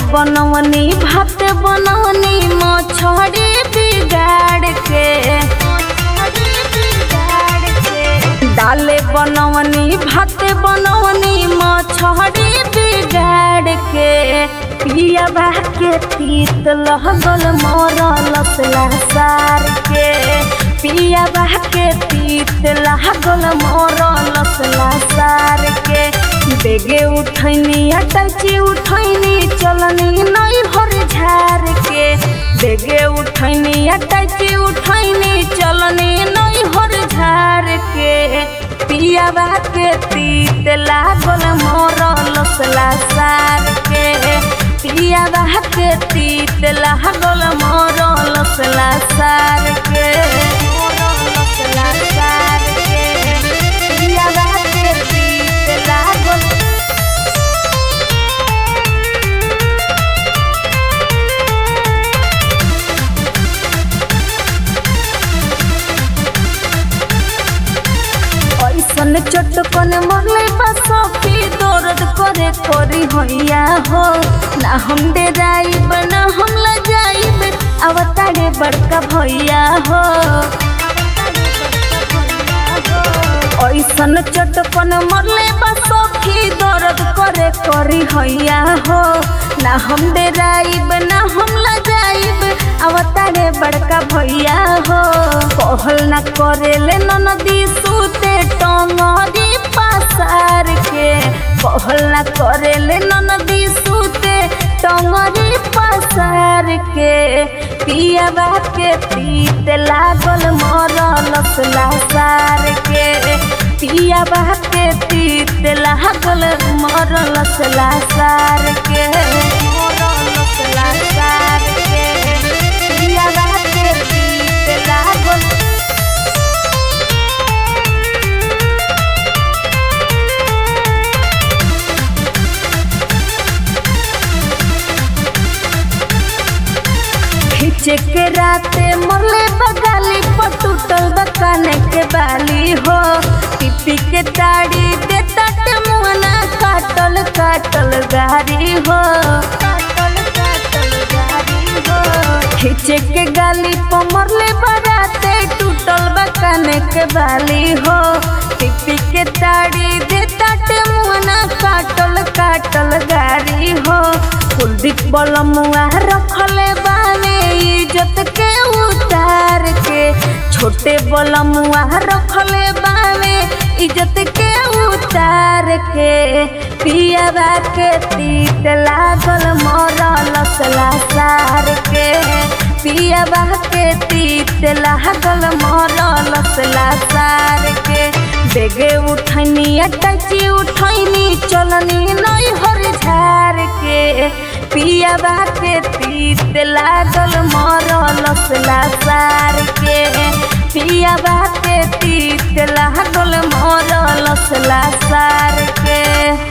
बनवनी भात बनवनी मछरी बिगाड़ के डाले बनवनी भात बनवनी मछरी बिगाड़ के पियाबा के तीत लगल मरल सार के पियाबा के तीत लागल मरल सार के बेगे उठैनी अटैची उठैनी चलनी नहीं भर झार के बेगे उठैनी अटैची उठैनी चलनी नहीं भर झार के पियाबा के तीत लागल मरल सार के पियाबा के तीत लागल मरल सार के मरल सार के पियाबा के तीत लागल ऐसन चटकन मरले बा सखी दर्द करे करी हैया हो ना हम डेराइब ना हम लजाइब अवतारे बड़का भैया हो ऐसन चटकन मरले बा सखी दर्द करे करी हैया हो ना हम डेराइब ना हम लजाइब अवतारे बड़का भैया हो कहल ना करेले ननदी सूते टंगरी पसार के कहल ना करेले ननदी सूते टंगरी पसार के पियाबा के पीत लागल मरल सार के पियाबा के तीत लागल मरल सार के मरल सार के पियाबा के तीत लागल खींचे के राते मोले बगाली पर टूटल बकाने के बाली हो पिपी के ताड़ी दे तट मुआना काटल काटल गारी हो काटल काटल गारी हो खींचे के गाली पर मोरले बराते टूटल बकाने के बाली हो पिपी के ताड़ी दे तट मुआना काटल काटल गारी हो कुलदीप बलमुआ रखले बाने इज्जत के उतार के छोटे बलमुआ रखले बाने इज्जत के उतार के पियाबा के तीत लागल मरल सार के पियाबा के तीत लागल मरल सार के बेगे उठनी अटची उठनी चलनी नहीं हर झार के पियाबा के तीत लागल मरल सार के पियाबा के तीत लागल मरल सार के